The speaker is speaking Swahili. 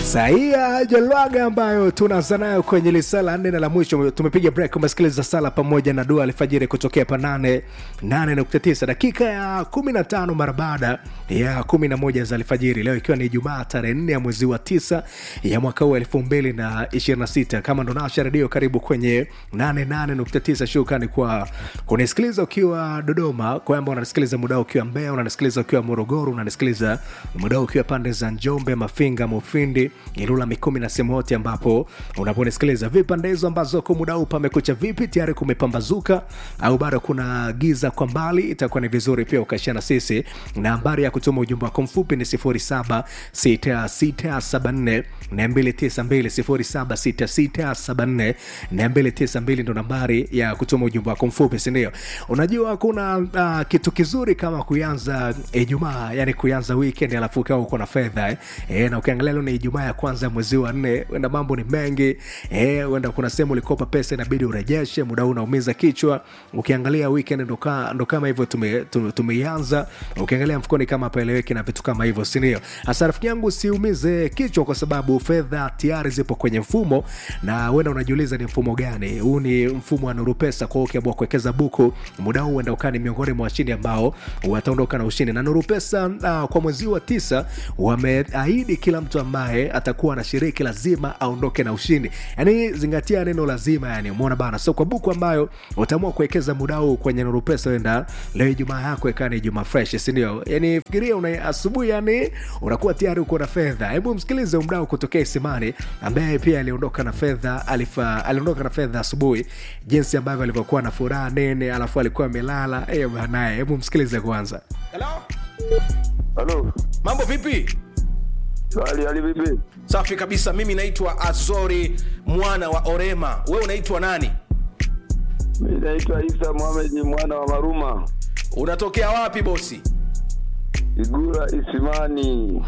Saia Jalwaga ambayo tunaanza nayo kwenye lisala nne na la mwisho. Tumepiga break, umesikiliza sala pamoja na dua alfajiri kutokea pa 8 8.9 dakika ya 15 mara baada ya 11 za alfajiri, leo ikiwa ni Ijumaa tarehe 4 ya mwezi wa 9 ya mwaka huu 2026. Kama ndo nasha redio, karibu kwenye 88.9. Shukrani kwa kunisikiliza ukiwa Dodoma, kwamba unanisikiliza muda ukiwa Mbeya, unanisikiliza ukiwa Morogoro, unanisikiliza muda ukiwa pande za Njombe, Mafinga, Mufindi, Ilula, Mikumi na sehemu yote ambapo unaponisikiliza. Vipande hizo ambazo kwa muda huu pamekucha vipi, tayari kumepambazuka au bado kuna giza kwa mbali, itakuwa ni vizuri pia ukaishia na sisi. Nambari ya kutuma ujumbe wako mfupi ni 076674 292 076674 ndo nambari ya kutuma ujumbe wako mfupi, sindio? Unajua kuna uh, kitu kizuri kama kuanza Ijumaa, yani kuanza weekend alafu ukawa uko na fedha eh. Eh, na ukiangalia leo ni Ijumaa ya kwanza ya mwezi wa nne, wenda mambo ni mengi eh, wenda kuna sehemu ulikopa pesa inabidi urejeshe, muda huu unaumiza kichwa. Ukiangalia weekend ndo, ka, ndo kama hivyo tume, tume, tumeianza. Ukiangalia mfukoni kama paeleweki na vitu kama hivyo, si ndio? Hasa rafiki yangu, usiumize kichwa kwa sababu fedha tayari zipo kwenye mfumo, na wenda unajiuliza ni mfumo gani huu? Ni mfumo wa Nuru Pesa. Kwa hiyo ukiamua kuwekeza buku muda huu, uenda ukaa ni miongoni mwa washindi ambao wataondoka na ushindi na Nuru Pesa. Uh, kwa mwezi wa tisa wameahidi kila mtu ambaye atakuwa anashiriki lazima aondoke na ushindi. Yani zingatia neno lazima, yani umeona bana. So kwa buku ambayo utaamua kuwekeza muda huu kwenye Nuru Pesa, wenda leo Ijumaa yako ikawa ni Ijumaa fresh, si ndio? Yani fikiria una asubuhi, yani unakuwa tayari uko na fedha. Hebu msikilize mdau kutokea Isimani ambaye pia aliondoka na fedha, alifa aliondoka na fedha asubuhi, jinsi ambavyo alivyokuwa na furaha nene, alafu alikuwa amelala eh banaye. Hebu msikilize kwanza. Hello? Halo, Mambo vipi? hali hali vipi? Safi kabisa. Mimi naitwa Azori mwana wa Orema. Wewe unaitwa nani? Mimi naitwa Isa Mohamed mwana wa Maruma, Unatokea wapi bosi? Igura Isimani.